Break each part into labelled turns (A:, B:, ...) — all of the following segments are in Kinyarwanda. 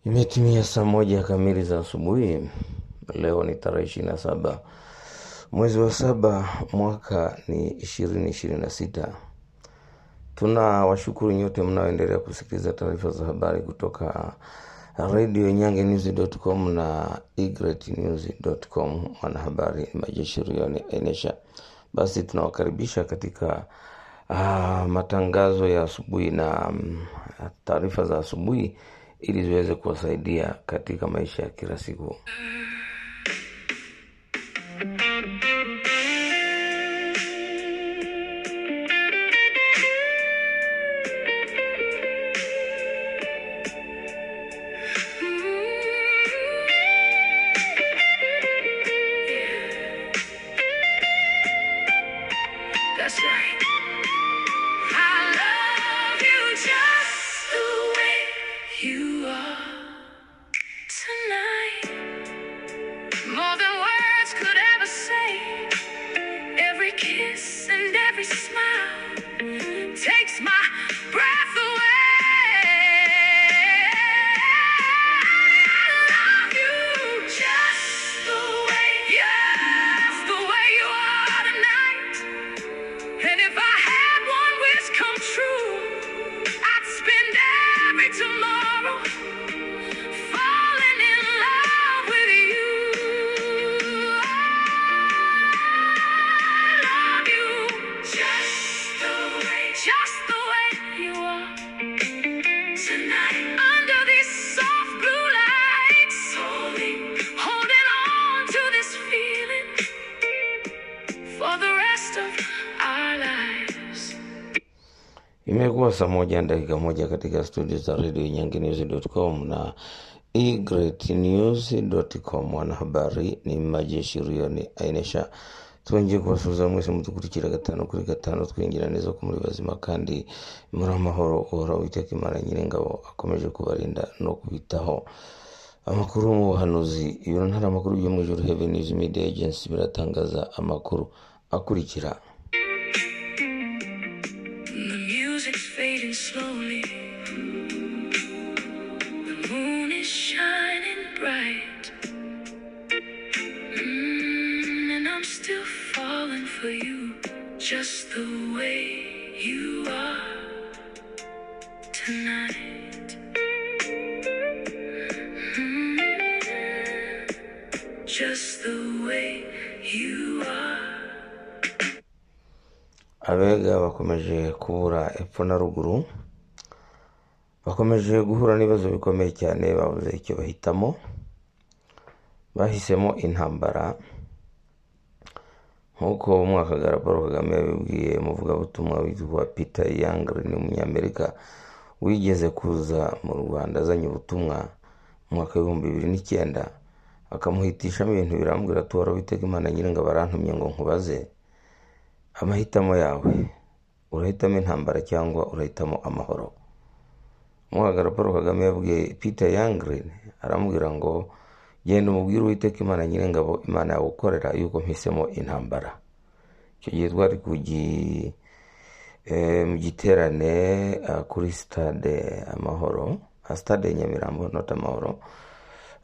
A: Imetimia saa moja kamili za asubuhi. Leo ni tarehe ishirini na saba mwezi wa saba mwaka ni ishirini ishirini na sita. Tuna washukuru nyote mnaoendelea kusikiliza taarifa za habari kutoka redio nyangenews.com na igretnews.com. Mwanahabari Majashirio ni Enesha. Basi tunawakaribisha katika ah, matangazo ya asubuhi na mm, taarifa za asubuhi ili ziweze kuwasaidia katika maisha ya kila siku.
B: That's right. I love you just the way you are tonight. More than words could ever say. Every kiss and every smile takes my breath away. I love you just the way, just the way you are tonight. And if I had one wish come true, I'd spend every tomorrow falling in love with you. I love you just the way, just the way you are tonight. Under these soft blue lights, holding, holding on to this feeling for the rest of our lives.
A: Imekuwa saa moja na dakika moja katika studio za redio nyanginews.com na egreatnews.com. Mwanahabari ni Majashirio ni Ainesha twongeye kubasuuza mwese mutukurikira gatanu kuri gatanu twinjira neza ko muri bazima kandi muri amahoro uhora uwiteka imana nyir'ingabo akomeje kubarinda no kubitaho amakuru mu buhanuzi ntara amakuru yo mu ijuru Heaven News Media Agency biratangaza amakuru akurikira
B: The music's fading slowly. The moon is shining bright. Mm, and I'm still falling for you. Just the way you are tonight. Mm, just the way you are.
A: abega bakomeje kubura epfo na ruguru bakomeje guhura n'ibibazo bikomeye cyane babuze icyo bahitamo bahisemo intambara nk'uko umwakagara paul kagame yabibwiye umuvugabutumwa witwa peter yang ni umunyamerika wigeze kuza mu rwanda azanye ubutumwa mu mwaka w'ibihumbi bibiri n'icyenda akamuhitishamo ibintu birambwira ati wari witega imana nyiringa barantumye ngo nkubaze amahitamo yawe urahitamo intambara cyangwa urahitamo amahoro umwagara paul kagame yabwiye peter yangirin aramubwira ngo genda umubwire uwiteka imana nyir'ingabo imana yawe ukorera yuko mpisemo intambara icyo gihe twari ku gi- eh, mu giterane ah, kuri sitade amahoro ah, sitade nyamirambo nota amahoro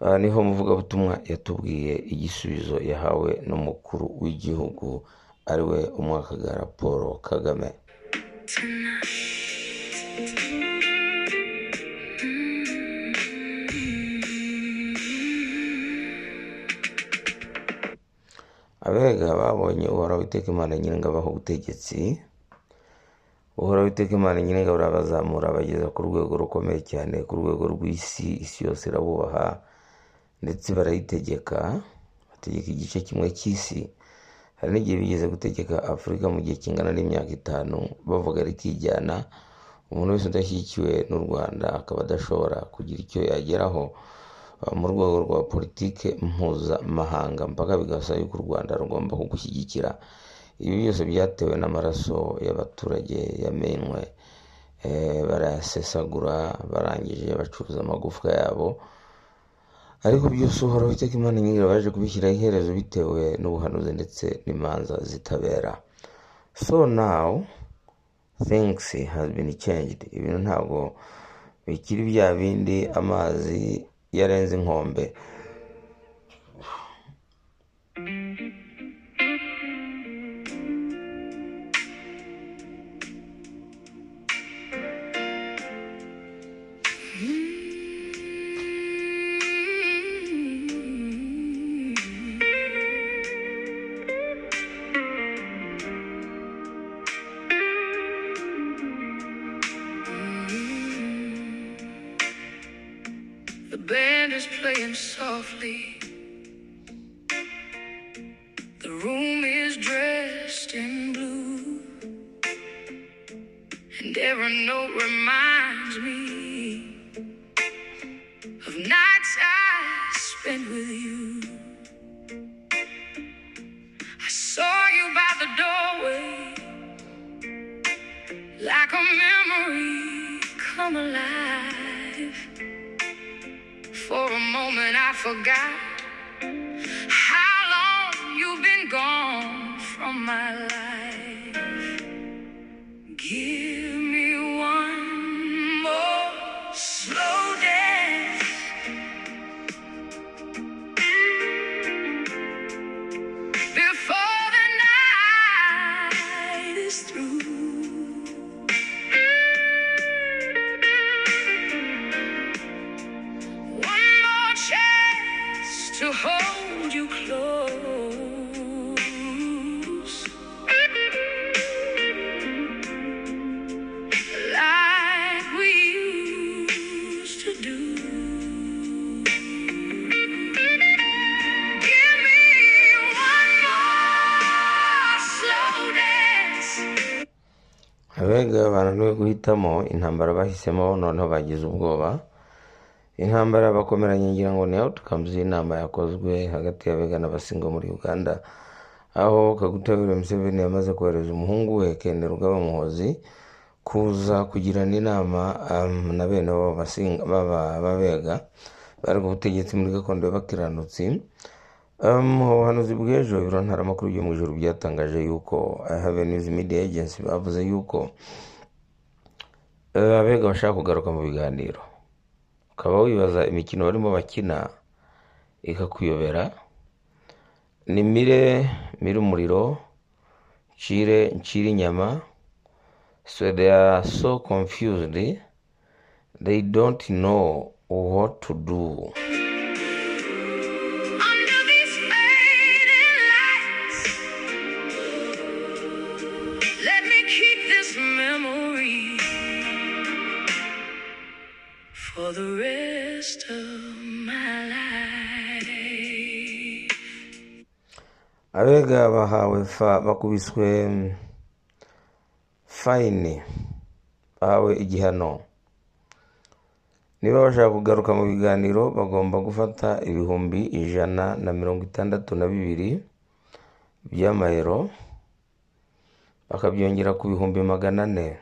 A: Ah, niho umuvugabutumwa yatubwiye igisubizo yahawe n'umukuru w'igihugu ariwe umwakagara paul kagame abega babonye uhoraho witeka imana nyiringa baha ubutegetsi uhoraho witeka imana nyiringa burabazamura bageza ku rwego rukomeye cyane ku rwego rw'isi isi yose irabubaha ndetse barayitegeka bategeka igice kimwe cy'isi hari n'igihe bigeze gutegeka afurika mu gihe kingana n'imyaka itanu bavuga rikijyana umuntu wese udashyigikiwe n'u rwanda akaba adashobora kugira icyo yageraho uh, mu rwego rwa politike mpuzamahanga mpaka bigasaba yuko u rwanda rugomba kugushyigikira ibi byose byatewe n'amaraso y'abaturage yamenwe eh, barayasesagura barangije bacuruza amagufwa yabo ariko byose uhoraho iteka imana nyinshi baje kubishyiraho iherezo bitewe n'ubuhanuzi ndetse n'imanza zitabera so now things has been changed ibintu ntabwo bikiri bya bindi amazi iyo arenze inkombe
B: The band is playing softly. The room is dressed in blue. And every note reminds me of nights I spent with you. I saw you by the doorway, like a memory come alive. For a moment I forgot how long you've been gone from my life. Give me one more slow dance. Before the night is through, one more chance to hold you close. Like we used to do. Give me one more slow dance.
A: abega bananiwe guhitamo intambara bahisemo noneho bagize ubwoba intambara bakomeranye ngira ngo ni outcomes y'inama yakozwe hagati y'abega n'abasinga muri uganda aho kagutabire museveni yamaze kohereza umuhungu we kende rugaba muhozi kuza kugirana inama um, na bene babo basinga- baba- b'abega bari ku butegetsi muri gakondo y'abakiranutsi Um, ubuhanuzi bw'ejo biro ntaramakuru byo mu ijoro byatangaje yuko I have a news media agency bavuze yuko eh, abega bashaka kugaruka mu biganiro ukaba wibaza imikino barimo bakina ikakuyobera ni mire mire umuriro nshire nshire inyama so they are so confused they don't know what to do
B: Under these fading lights, let me keep this memory for the rest of my life.
A: abega bahawe fa bakubiswe mm, fine bahawe igihano niba bashaka kugaruka mu biganiro bagomba gufata ibihumbi ijana na mirongo itandatu na bibiri by'amayero bakabyongera ku bihumbi magana ane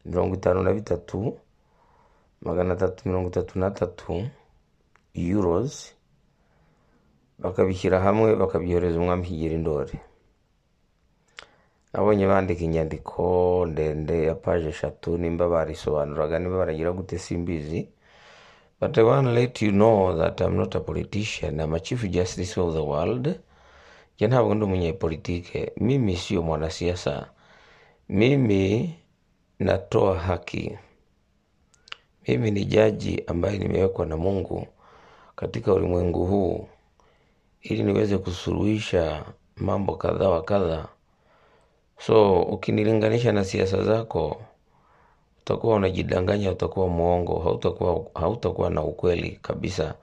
A: mirongo itanu na bitatu magana atatu mirongo itatu n'atatu euros bakabishyira hamwe bakabyohereza umwami kigeri ndori nabonye bandika inyandiko ndende ya paje eshatu nimba barisobanuraga nimba baragira gute simbizi But I want to let you know that I'm not a politician. I'm a chief justice of the world. Je, ntabwo ndi umunyepolitike. Mimi sio mwanasiasa. Mimi natoa haki. Mimi ni jaji ambaye nimewekwa na Mungu katika ulimwengu huu ili niweze kusuluhisha mambo kadha wa kadha. So ukinilinganisha na siasa zako, utakuwa unajidanganya, utakuwa mwongo, hautakuwa hautakuwa na ukweli kabisa.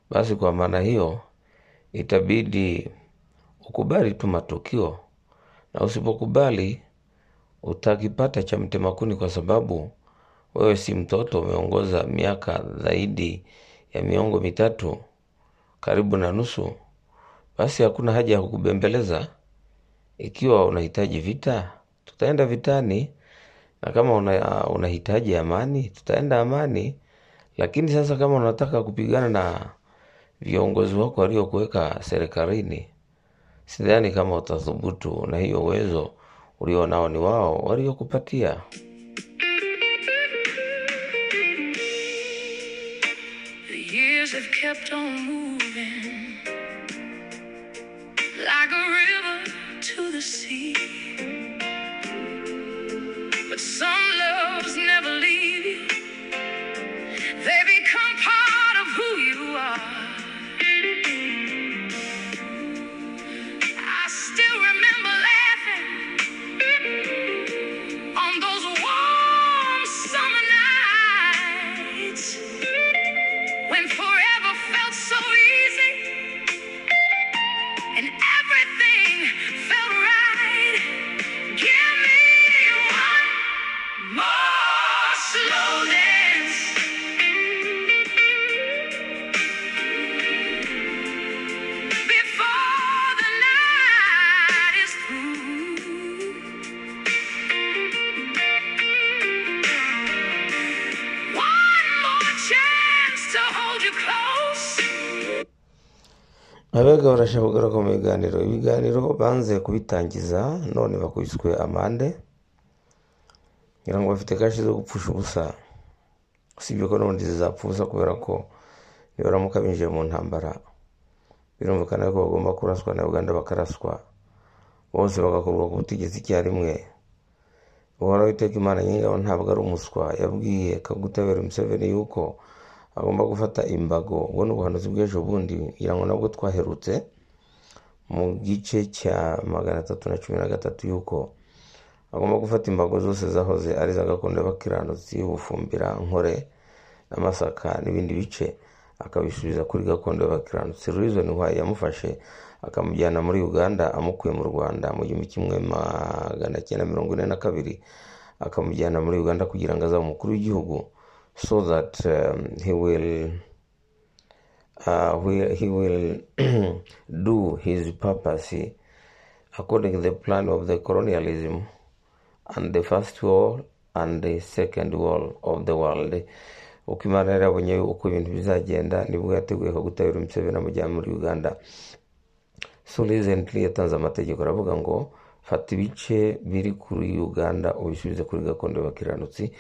A: Basi kwa maana hiyo itabidi ukubali tu matukio, na usipokubali utakipata cha mtema kuni, kwa sababu wewe si mtoto, umeongoza miaka zaidi ya miongo mitatu, karibu na nusu. Basi hakuna haja ya kukubembeleza. Ikiwa unahitaji vita, tutaenda vitani, na kama una, unahitaji amani, tutaenda amani. Lakini sasa kama unataka kupigana na viongozi wako waliokuweka serikalini, sidhani kama utathubutu na hiyo uwezo ulio nao ni wao waliokupatia.
B: years have kept on moving like a river to the sea. But some loves never leave you, they become part of who you are. I still remember laughing on those warm summer nights when forever felt so easy and everything felt right. Give me one more slow dance. Before the night is through, one more chance to hold you close.
A: abega barashaka kugaruka mu biganiro ibiganiro banze kubitangiza none bakubiswe amande ngira ngo bafite kashi zo gupfusha ubusa usibye ko n'ubundi zizapfa ubusa kubera ko nibaramuka binjiye mu ntambara birumvikana ko bagomba kuraswa na uganda bakaraswa bose bagakurwa ku butegetsi icyarimwe uhoraho iteka imana nyir'ingabo ntabwo ari umuswa yabwiye kagutabera museveni yuko agomba gufata imbago ubwo ni ubuhanuzi bw'ejo bundi ngira ngo nabwo twaherutse mu gice cya magana atatu na cumi na gatatu yuko agomba gufata imbago zose zahoze ari iz'agakondo y'abakiranutsi bufumbira nkore n'amasaka n'ibindi bice akabisubiza kuri gakondo y'abakiranutsi reason why yamufashe akamujyana muri uganda amukuye mu rwanda mu gihumbi kimwe magana cyenda mirongo ine na kabiri akamujyana muri uganda kugira ngo azabe umukuru w'igihugu so that um, he will uh, will- he will do his purpose according to the plan of the colonialism and the first world and the second world of the world uko imana yari yabonye uko ibintu bizagenda nibwo yateguye kagutabira umuseveni amujyana muri uganda so recently yatanze amategeko aravuga ngo fata ibice biri kuri uganda ubisubize kuri gakondo y'abakiranutsi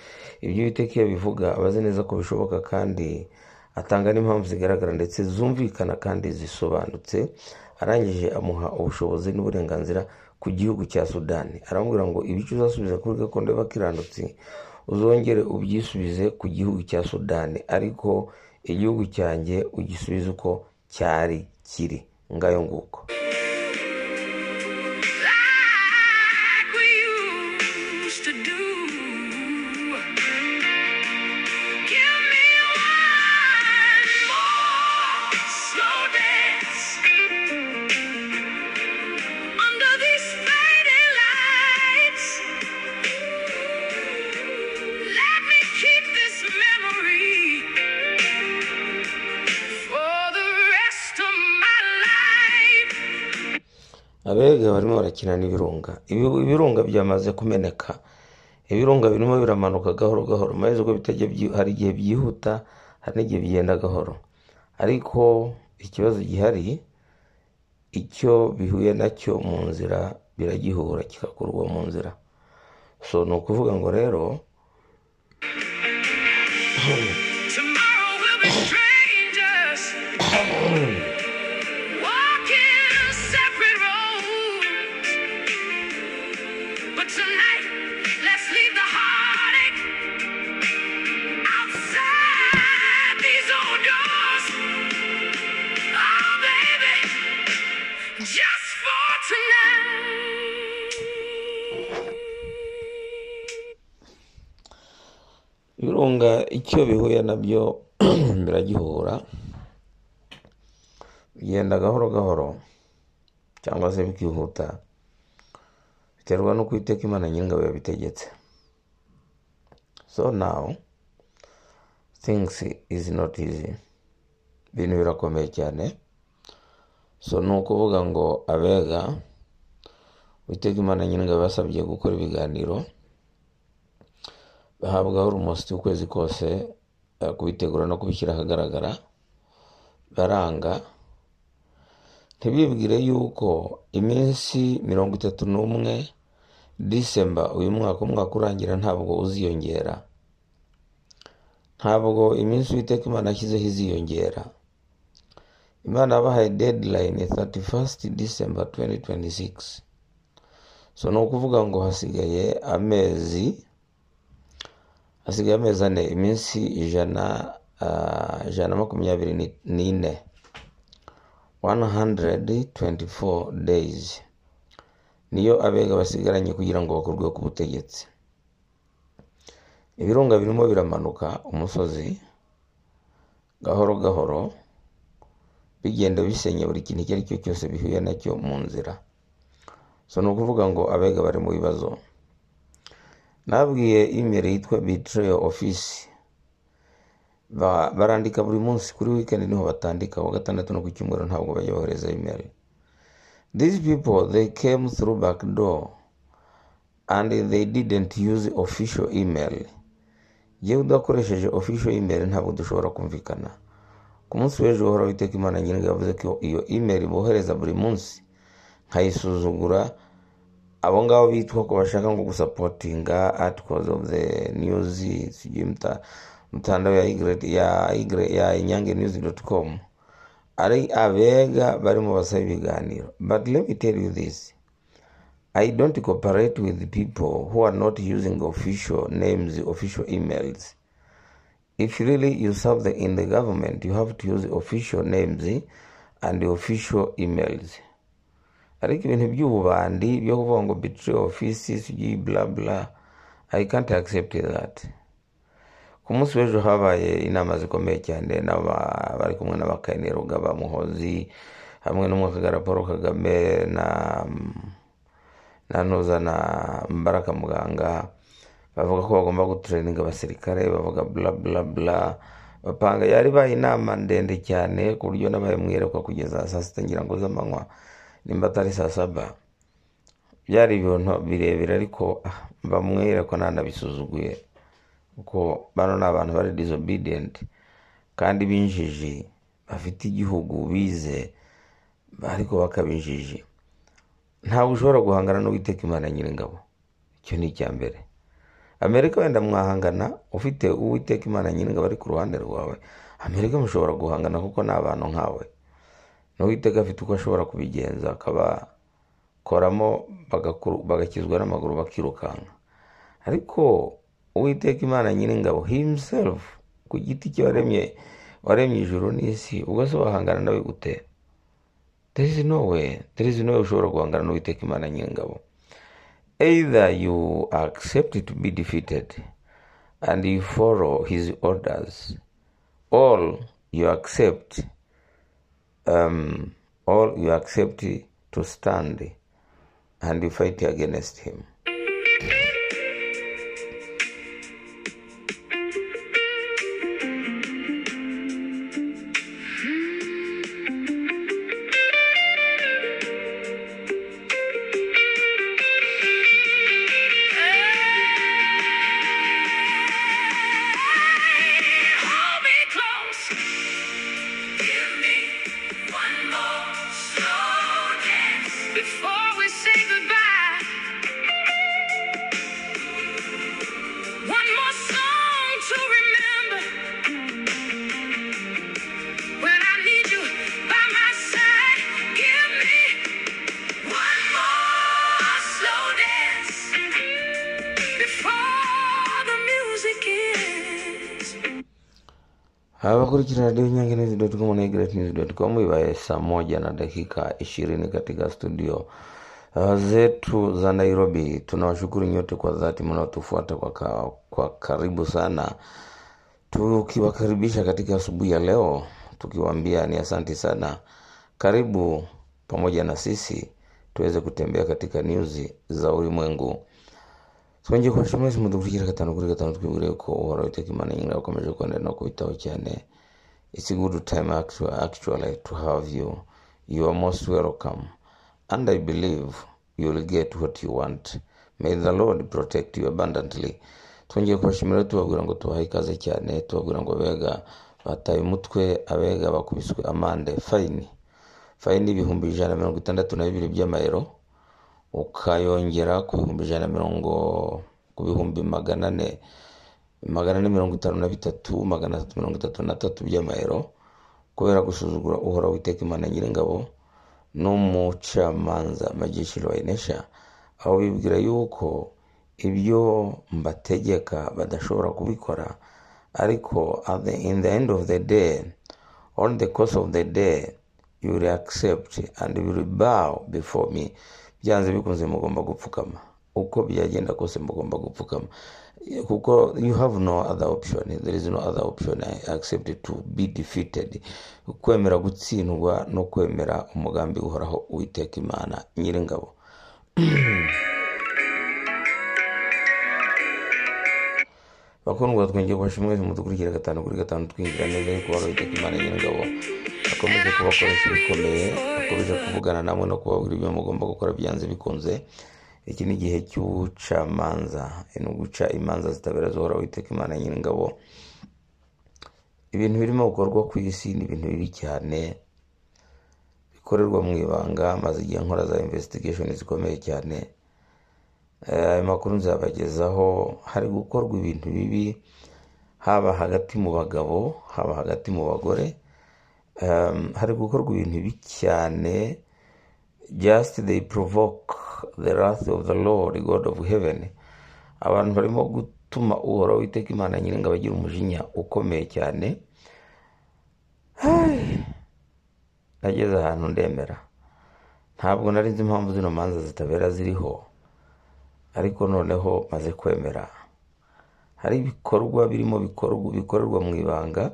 A: ibyo biteka iyo bivuga aba azi neza ko bishoboka kandi atanga n'impamvu zigaragara ndetse zumvikana kandi zisobanutse arangije amuha ubushobozi n'uburenganzira ku gihugu cya sudani aramubwira ngo ibice uzasubiza kuri gakondo y'abakiranutsi uzongere ubyisubize ku gihugu cya sudani ariko igihugu cyanjye ugisubize uko cyari kiri ngayo nguko
B: like we used to do. Give me one more slow dance under these fading lights. Let me keep this memory for the rest of my life.
A: abega barimo barakina n'ibirunga Ibi- ibirunga byamaze kumeneka ibirunga birimo biramanuka gahoro gahoro maze ubwo bitajya byi- hari igihe byihuta hari n'igihe bigenda gahoro ariko ikibazo gihari icyo bihuye nacyo mu nzira biragihura kigakurwa mu nzira so ni ukuvuga ngo rero
B: Tomorrow we'll be strangers walking separate roads. But tonight, let's leave the heartache outside these old doors. Oh, baby, just for tonight.
A: ibirunga icyo bihuye nabyo biragihura bigenda gahoro gahoro cyangwa se bikihuta biterwa n'uko iteka imana nyir'ingabo yabitegetse so now things is not easy ibintu birakomeye cyane so ni ukuvuga ngo abega uwiteka imana nyir'ingabo yasabye gukora ibiganiro bahabwaho urumositi ukwezi kose eh, kubitegura no kubishyira ahagaragara baranga ntibibwire yuko iminsi mirongo itatu n'umwe disemba uyu mwaka umwaka urangira ntabwo uziyongera ntabwo iminsi uwiteka imana yashyizeho iziyongera imana yabahaye deadline thirty first december twenty twenty six so ni ukuvuga ngo hasigaye amezi hasigaye amezi ane iminsi ijana ah, ijana na makumyabiri ni- n'ine 124 days niyo abega basigaranye kugira ngo bakurwe ku butegetsi ibirunga birimo biramanuka umusozi gahoro gahoro bigenda bisenya buri kintu icyo ari cyo cyose bihuye nacyo mu nzira so ni ukuvuga ngo abega bari mu bibazo nabwiye imeri yitwa betrayal office Ba- barandika buri munsi kuri weekend niho batandika wa gatandatu no ku cyumweru ntabwo bajya bohereza imeri these people they came through back door and they didn't use official email yewe udakoresheje official email ntabwo dushobora kumvikana ku munsi w'ejo uhora witeka imana nyir'ingabo yavuze ko iyo email bohereza buri munsi nkayisuzugura abo ngabo bitwa ko bashaka ngo gusapotinga articles of the news sijui mta- mtandao ya igre- ya igre- ya inyange news dot com ari abega barimo basaba ibiganiro but let me tell you this I don't cooperate with people who are not using official names, official emails. If really you serve the, in the government, you have to use official names and official emails. Ariko ibintu by'ububandi byo kuvuga ngo betray office sijui bla bla, I can't accept that. Ku munsi w'ejo habaye inama zikomeye cyane n'aba- bari kumwe n'abakayini Rugaba Muhozi hamwe n'umwakagara Paul Kagame na nanuza na mbaraka muganga bavuga ko bagomba gutreninga abasirikare bavuga bla bla bla bapanga yari baye inama ndende cyane ku buryo nabaye mwiyerekwa kugeza saa sita ngira ngo z'amanywa nimba atari saa saba byari ibintu birebire ariko ah, mba mwiyerekwa nanabisuzuguye kuko bano ni abantu bari disobedient kandi b'injiji bafite igihugu bize ariko bakabinjiji ntabwo ushobora guhangana n'uwiteka imana nyir'ingabo icyo ni icya mbere amerika wenda mwahangana ufite uwiteka imana nyir'ingabo ari ku ruhande rwawe amerika mushobora guhangana kuko ni abantu nkawe n'uwiteka afite uko ashobora kubigenza akabakoramo bagakuru- bagakizwa n'amaguru bakirukanka ariko uwiteka imana nyir'ingabo himself ku giti cye waremye waremye ijuru n'isi ubwo se wahangana nawe gute there is no way there is no way ushobora guhangana n'uwiteka imana nyir'ingabo either you accept to be defeated and you follow his orders or you accept um, or you accept to stand and you fight against him
B: Hold me close. Give me one more slow dance before we say goodbye. One more song to remember when I need you by my side. Give me one more slow dance before the music ends.
A: abakurikira radio nyange news.com na great news.com iwaye saa moja na dakika ishirini katika studio uh, zetu za nairobi tunawashukuru nyote kwa dhati mnaotufuata kwa, ka, kwa karibu sana tukiwakaribisha katika asubuhi ya leo tukiwaambia ni asante sana karibu pamoja na sisi tuweze kutembea katika nyuzi za ulimwengu twongeye kubashimira mwese mudukurikira gatanu kuri gatanu twibwire ko uhora witeka imana nyinga ukomeje kwenda no kubitaho cyane it's a good time actu- actually to have you you are most welcome and i believe you will get what you want may the lord protect you abundantly twongeye kubashimira tubabwira ngo tubahe ikaze cyane tubabwira ngo abega bataye umutwe abega bakubiswe amande fayini fayini ibihumbi ijana na mirongo itandatu na bibiri by'amayero ukayongera ku bihumbi ijana na mirongo ku bihumbi magana ane magana ane mirongo itanu na bitatu magana atatu mirongo itatu na tatu by'amayero kubera gusuzugura uhoraho witeka imana nyiringabo n'umucamanza magishiro wayinesha aho bibwira yuko ibyo mbategeka badashobora kubikora ariko at the, in the end of the day on the course of the day you will accept and you will bow before me byanze bikunze mugomba gupfukama uko byagenda kose mugomba gupfukama kuko you have no other option there is no other option except to be defeated kwemera gutsindwa no kwemera umugambi uhoraho uwiteka imana nyiringabo bakundwa twongeye kubasha mwese mudukurikira gatanu kuri gatanu twinjira neza ariko wari witeka imana nyir'ingabo akomeje kubakoresha ibikomeye akomeje kuvugana namwe no kubabwira ibyo mugomba gukora byanze bikunze iki ni igihe cy'ubucamanza ni uguca imanza zitabera zihora witeka imana nyir'ingabo ibintu birimo gukorwa ku isi ni ibintu bibi cyane bikorerwa mu ibanga maze igihe nkora za investigation zikomeye cyane Eh, ayo makuru nzabagezaho hari gukorwa ibintu bibi haba hagati mu bagabo haba hagati mu bagore Em, hari gukorwa ibintu bibi cyane just they provoke the wrath of the lord god of heaven abantu barimo gutuma uhoraho witeka imana nyiringa bagira umujinya ukomeye cyane nageze ahantu ndemera ntabwo nari nzi impamvu zino manza zitabera ziriho ariko noneho maze kwemera hari ibikorwa birimo bikorwa bikorerwa mu ibanga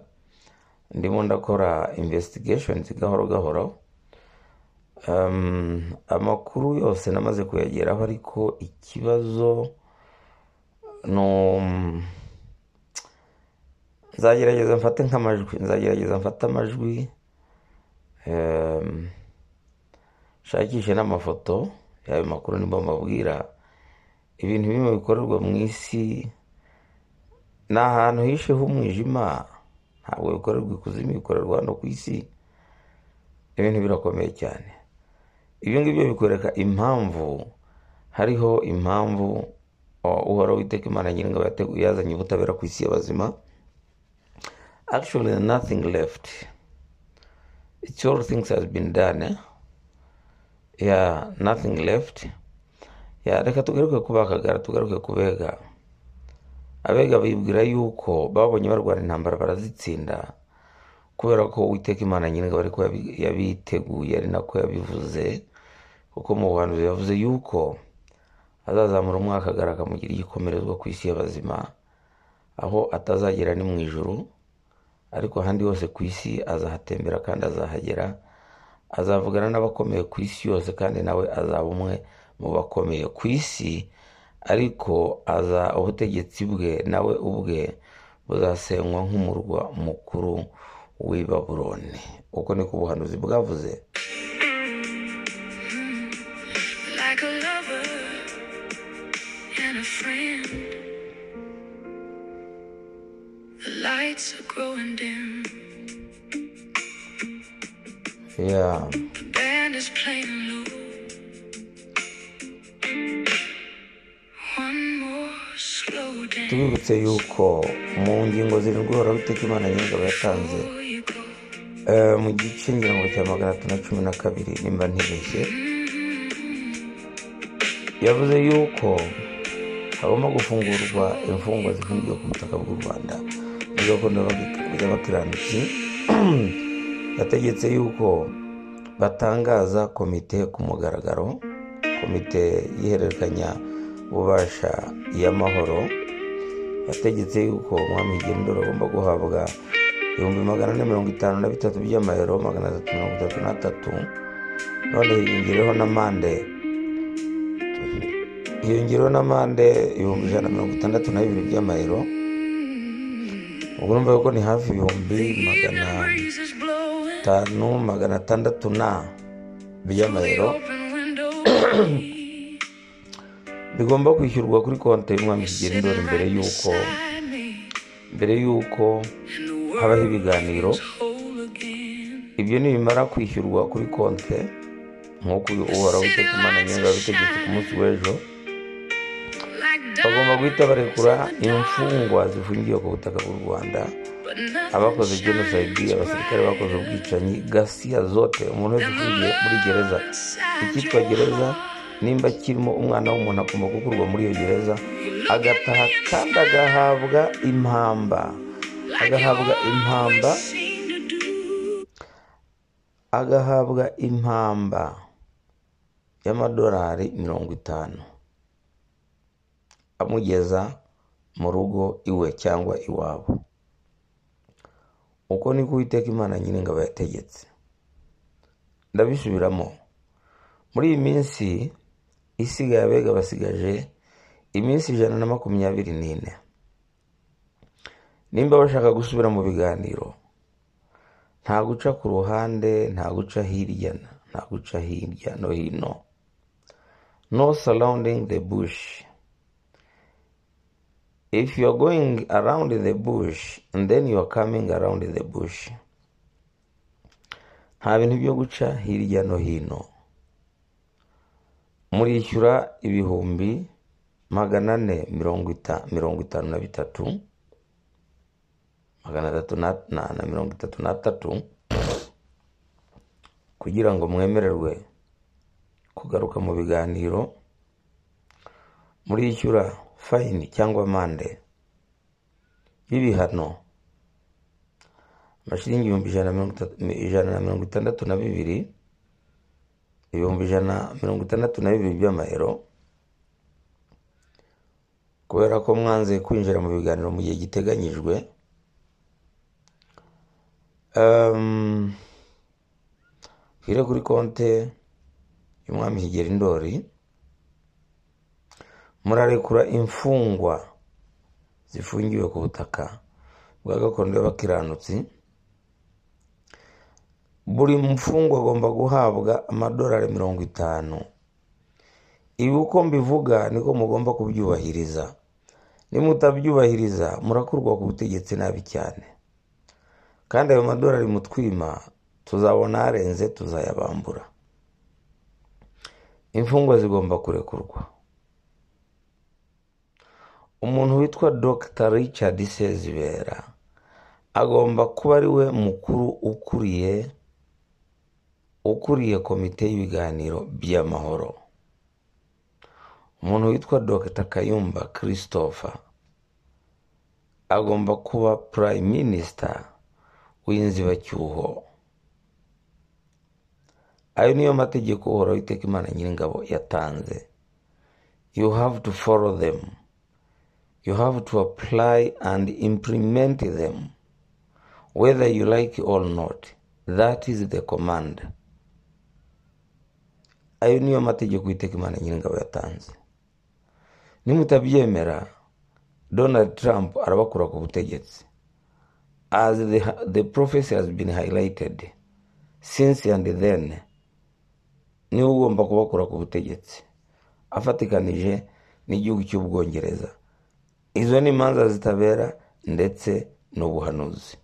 A: ndimo ndakora investigation gahoro gahoro Um, amakuru yose namaze kuyageraho ariko ikibazo no nzagerageza mfate nk'amajwi nzagerageza mfate amajwi um, nshakishe n'amafoto y'ayo makuru nimba mbabwira ibintu bimwe bikorerwa mu isi ni ahantu hishe h'umwijima ntabwo bikorerwa ikuzimu bikorerwa hano ku isi ibintu birakomeye cyane ibyo ngibyo bikwereka impamvu hariho impamvu uh, uhoraho witeka imana nyiringa yateguye yazanye ubutabera ku isi y'abazima actually there's nothing left it's all things has been done eh? yeah nothing left yeah reka tugaruke ku bakagara tugaruke ku bega abega bibwira yuko babonye barwana intambara barazitsinda kubera ko uwiteka imana nyir'ingabo ariko yabi- yabiteguye ari nako yabivuze kuko mu buhanuzi yavuze yuko azazamura umwakagara akamugira igikomerezwa ku isi y'abazima aho atazagera ni mu ijuru ariko ahandi hose ku isi azahatembera kandi azahagera azavugana n'abakomeye ku isi yose kandi nawe azaba umwe mu bakomeye ku isi ariko aza ubutegetsi bwe nawe ubwe buzasenywa nk'umurwa mukuru w'i babuloni uko niko ubuhanuzi bwavuze
B: Like a lover and a friend, the lights are growing dim.
A: yeah.
B: The band is playing low. One more slow dance
A: tubibutse yuko mu ngingo zirindwi uhoraho iteka imana nyir'ingabo yatanze
B: before you go.
A: Eh, mu gice ngira ngo cya magana atatu na cumi na kabiri nimba ntibeshye yavuze yuko hagomba gufungurwa imfungwa zifungiwe ku butaka bw'u rwanda mu gakondo y'abakiranutsi yategetse yuko batangaza komite ku mugaragaro komite y'ihererekanya ububasha y'amahoro yategetse yuko umwami gendoro agomba guhabwa ibihumbi magana ane mirongo itanu na bitatu by'amayero magana atatu mirongo itatu n'atatu none hiyongereho n'amande hiyongereho n'amande ibihumbi ijana na mirongo itandatu na bibiri by'amayero ubwo urumva yuko ni hafi ibihumbi magana
B: Evening breeze is blowing
A: atanu magana atandatu na
B: through the
A: by'amayero
B: open window.
A: bigomba kwishyurwa kuri konti y'umwami
B: You're
A: kigendera
B: sitting
A: mbere
B: right
A: y'uko
B: beside me,
A: mbere y'uko
B: and the
A: habaho
B: world
A: ibiganiro
B: feels whole again.
A: ibyo nibimara kwishyurwa kuri konti nk'uko uyu
B: The
A: uhoraho
B: city
A: witeka imana
B: lights
A: nyiringa
B: are
A: yabitegetse ku munsi
B: shining
A: w'ejo
B: like
A: bagomba guhita barekura imfungwa
B: Abakora
A: zifungiwe ku butaka bw'u rwanda abakoze jenoside abasirikare bakoze ubwicanyi gasiya zote umuntu wese ufungiye muri gereza icyitwa gereza nimba kirimo umwana w'umuntu agomba gukurwa muri iyo gereza agataha kandi agahabwa impamba agahabwa impamba agahabwa impamba y'amadolari mirongo itanu amugeza mu rugo iwe cyangwa iwabo uko niko uwiteka imana nyir'ingabo yategetse ndabisubiramo muri iyi minsi isigaye abega basigaje iminsi ijana na makumyabiri n'ine nimba bashaka gusubira mu biganiro nta guca ku ruhande nta guca hirya na- nta guca hirya no hino no surrounding the bush if you are going around the bush and then you are coming around the bush nta bintu byo guca hirya no hino murishyura ibihumbi magana ane mirongo ita- mirongo itanu na bitatu magana atatu na na- na mirongo itatu n'atatu kugira ngo mwemererwe kugaruka mu biganiro murishyura fayini cyangwa amande y'ibihano amashiringi ibihumbi ijana na mirongo itatu- ijana na mirongo itandatu na bibiri ibihumbi ijana na mirongo itandatu na bibiri by'amayero kubera ko mwanze kwinjira mu biganiro mu gihe giteganyijwe Ehm, nshyire kuri konte y'umwami higera indori murarekura imfungwa zifungiwe ku butaka bwa gakondo y'abakiranutsi buri mfungwa agomba guhabwa amadolari mirongo itanu ibi uko mbivuga niko mugomba kubyubahiriza nimutabyubahiriza murakurwa ku butegetsi nabi cyane kandi ayo madolari mutwima tuzabona arenze tuzayabambura imfungwa zigomba kurekurwa umuntu witwa dr richard sezibera agomba kuba ari we mukuru ukuriye ukuriye komite y'ibiganiro by'amahoro umuntu witwa dr kayumba christopher agomba kuba prime minister w'inzibacyuho ayo niyo mategeko uhoraho iteka imana nyir'ingabo yatanze you have to follow them you have to apply and implement them whether you like or not that is the command ayo niyo mategeko iteka imana nyir'ingabo yatanze nimutabyemera donald trump arabakura ku butegetsi as the, the prophecy has been highlighted since and then niwe ugomba kubakura ku butegetsi afatikanije n'igihugu cy'ubwongereza izo ni imanza zitabera ndetse n'ubuhanuzi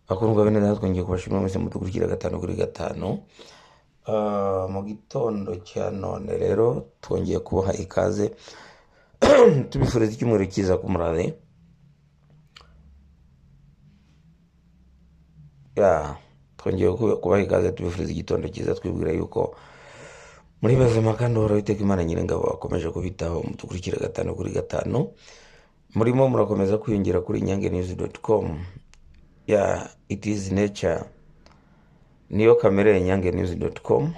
A: bakundwa bene natwe ngiye kubashimira mwese mudukurikira gatanu kuri gatanu Ah, mu gitondo cya none rero twongeye kubaha ikaze tubifuriza icyumweru cyiza ku murare ya twongeye kuba- kubaha ikaze tubifuriza igitondo cyiza twibwira yuko muri bazima kandi uhoraho iteka imana nyir'ingabo akomeje kubitaho mudukurikire gatanu kuri gatanu murimo murakomeza kwiyongera kuri inyange news com ya it is nature niyo kamere ya inyange news com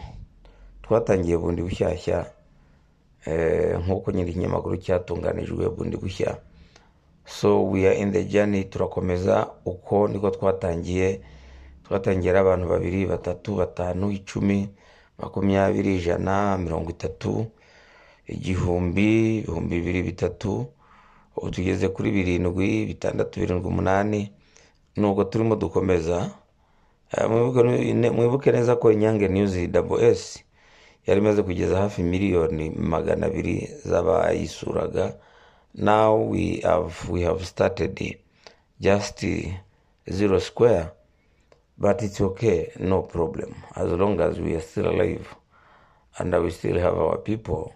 A: twatangiye bundi bushyashya eh, nk'uko nyiri ikinyamakuru cyatunganijwe bundi bushya so we are in the journey turakomeza uko niko twatangiye twatangiye ari abantu babiri batatu batanu icumi makumyabiri ijana mirongo itatu igihumbi ibihumbi bibiri bitatu ubu tugeze kuri birindwi bitandatu birindwi umunani nuko turimo dukomeza Eh, mwibuke ne- mwibuke neza ko inyange news ws yari imaze kugeza hafi miliyoni magana abiri z'abayisuraga now we have, we have started just zero square but it's okay no problem as long as we are still alive and we still have our people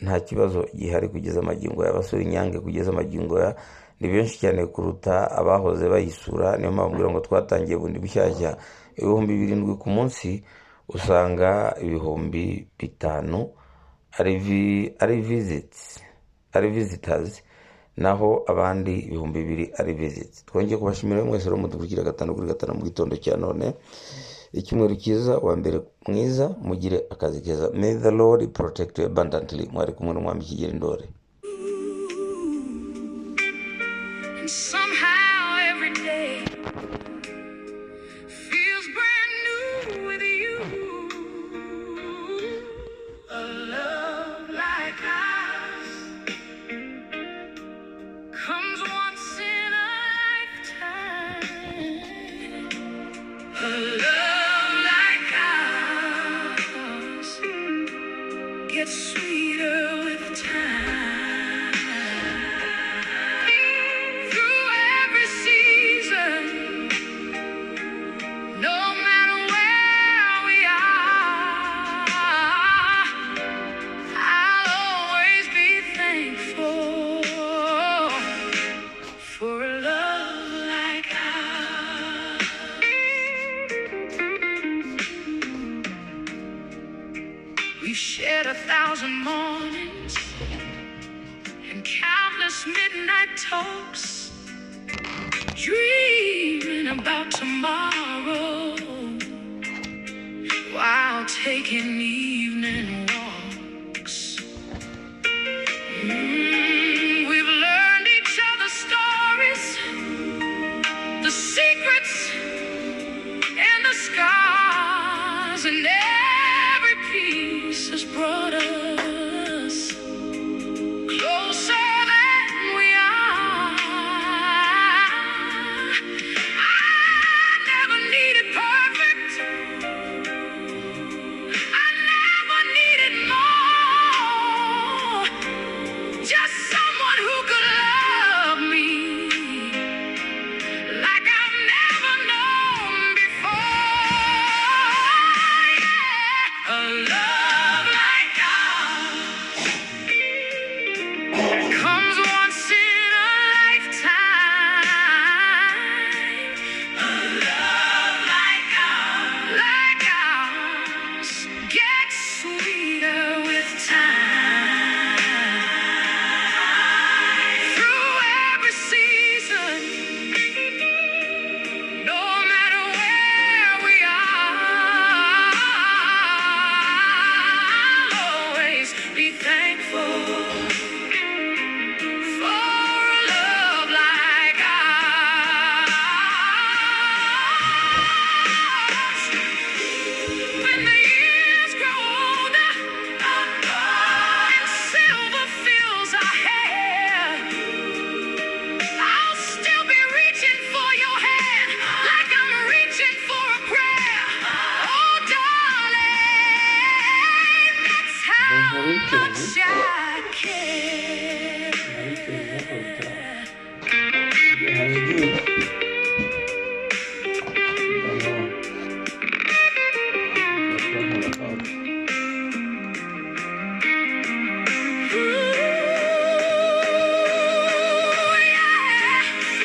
A: nta kibazo gihari kugeza amagingo aya basura inyange kugeza amagingo aya ni benshi cyane kuruta abahoze bayisura niyo mpamvu ngira ngo twatangiye bundi bushyashya ibihumbi birindwi ku munsi usanga ibihumbi bitanu ari vi- ari visiti ari visitazi naho abandi ibihumbi bibiri ari visiti twongeye kubashimira mwese rero mudukurikira gatanu kuri gatanu mu gitondo cya none icyumweru cyiza wa mbere mwiza mugire akazi keza may the lord protect you abundantly mwari kumwe n'umwami kigera indore
B: And somehow every day feels brand new with you. A love like ours comes once in a lifetime. A love like ours gets sweeter with time. Through every season, no matter where we are, I'll always be thankful for a love like ours. We've shared a thousand mornings and countless midnight talks. Dreaming about tomorrow while taking evening walks. Mm, we've learned each other's stories, the secrets and the scars, and every piece has brought us closer than we are. I never needed perfect. I never needed more. Just someone who could love me like I've never known before. Yeah. A love like ours comes once in a lifetime. A love like ours, like ours gets sweeter with time. Through every season, no matter where we are, I'll always be thankful. For a love like ours. When the years grow older and silver fills our hair, I'll still be reaching for your hand like I'm reaching for a prayer. Oh, darling, that's how much I care. Ooh, yeah.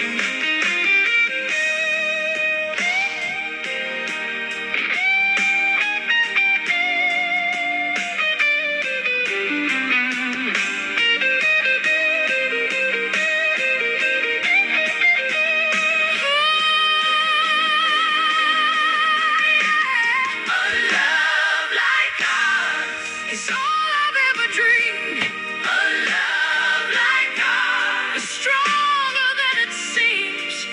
B: A love like ours is all I've ever dreamed. A love like ours is stronger than it seems.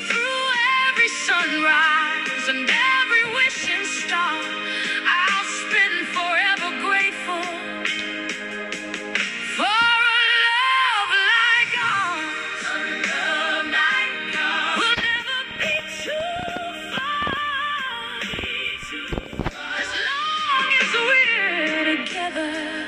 B: Through every sunrise and every wishing star, I'll spend forever grateful for a love like ours. A love like ours will never be too far. As long as we're together,